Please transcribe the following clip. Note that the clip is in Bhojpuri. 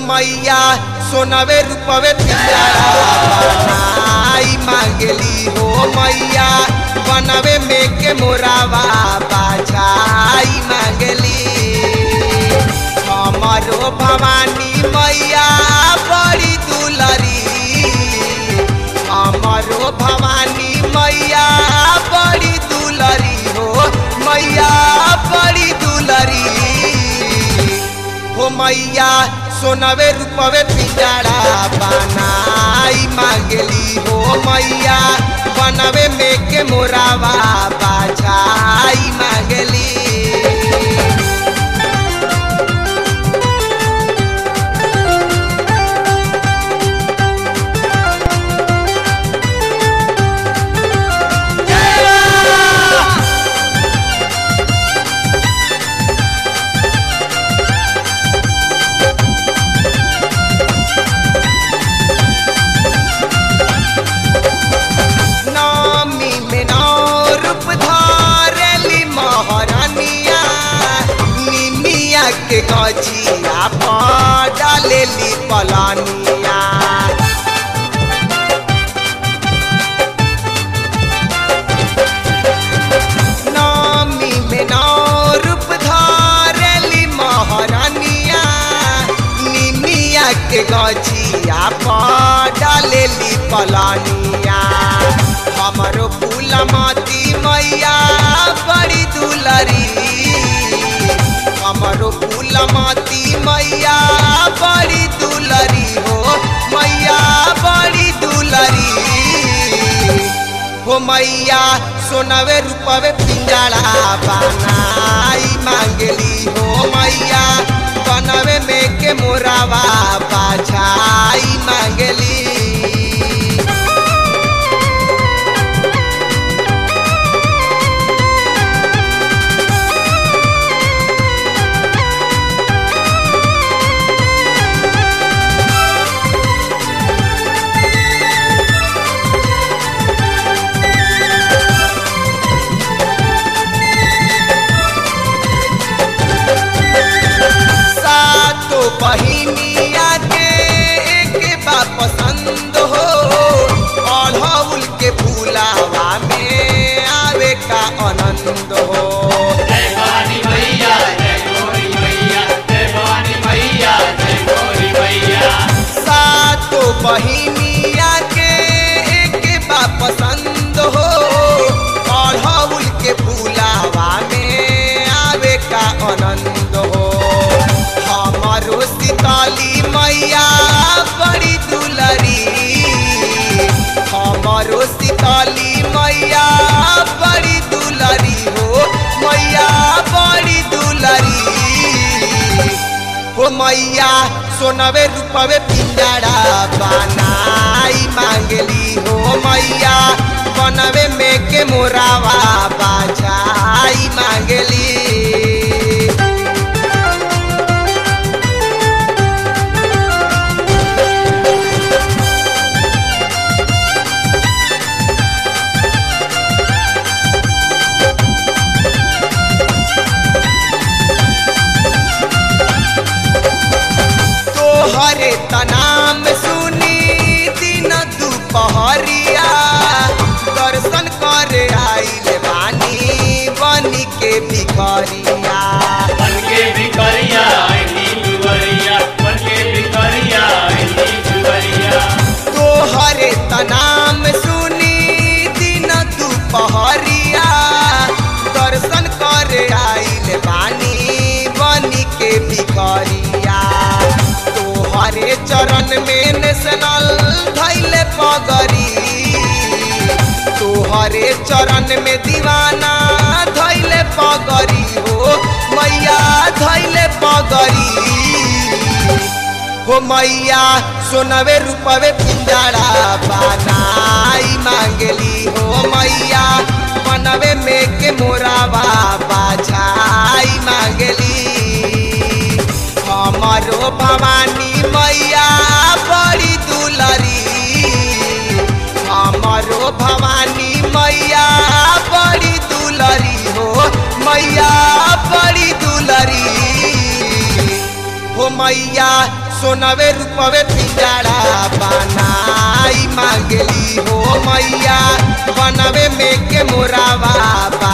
मैया सोनवे रूपवे पिंजरा बनाई मांगली हो मैया बनवे में के मोरावा बाजाई मांगली हमारो भवानी मैया बड़ी दुलरी हमारो भवानी मैया बड़ी दुलरी हो मैया बड़ी दुलरी हो मैया सोनवे रूपवे पिंजरा बनाई मांगली हो मैया बनवे में के मोरावा बाजाई मांगली नामी में नौ रूप धारली महारानिया निमिया के गजिया पर डालेली पलानिया नामी में नौ रूप धारली महारानिया निमिया के गजिया पर डालेली पलानिया हमरो फूलमती मैया बड़ी दुलरी हमरो फूलमती मैया बड़ी दुलरी हो मैया बड़ी दुलरी हो मैया सोनवे रूपवे पिंजरा बनाई मांगली हो मैया बनवे में के मोरावा बाजाई मांगली सातो बहिनिया के एक बा पसंद हो अढ़ौल के फूलावा में आवे का आनंद हो जय भवानी मैया जय गौरी मैया जय भवानी मैया जय गौरी मैया सातो बहिनिया के एक बा पसंद हो अढ़ौल के फूलावा में आवे का आनंद हो हमारो सीताली मैया बड़ी दुलरी हमारो सीताली मैया बड़ी दुलरी हो मैया बड़ी दुलरी हो मैया सोनवे रूपवे पिंजरा बनाई मांगली हो मैया बनवे में के मोरावा बाजाई मांगली तोहरे तनाम सुनी दिन दुपहरिया दर्शन करे आइल बानी बनी के भिखरिया मन के भिखरिया आईनी जुवरिया मन के भिखरिया आईनी जुवरिया तोहरे तनाम सुनी दिन दुपहरिया दर्शन करे आइल बानी बनी के भिखरिया तोहरे चरण में नेशनल धैले पगरी तोहरे चरण में दीवाना धैले पगरी हो मैया धैले पगरी हो मैया सोनवे रूपवे पिंजरा बनाई मांगली हो मैया बनवे में के मोरावा बाजाई मांगली हमारो भवानी मैया बड़ी दुलरी हमारो भवानी मैया बड़ी दुलरी हो मैया बड़ी दुलरी हो मैया सोनवे रूपवे पिंजड़ा बनाई मांगली हो मैया बनवे में के मोरावा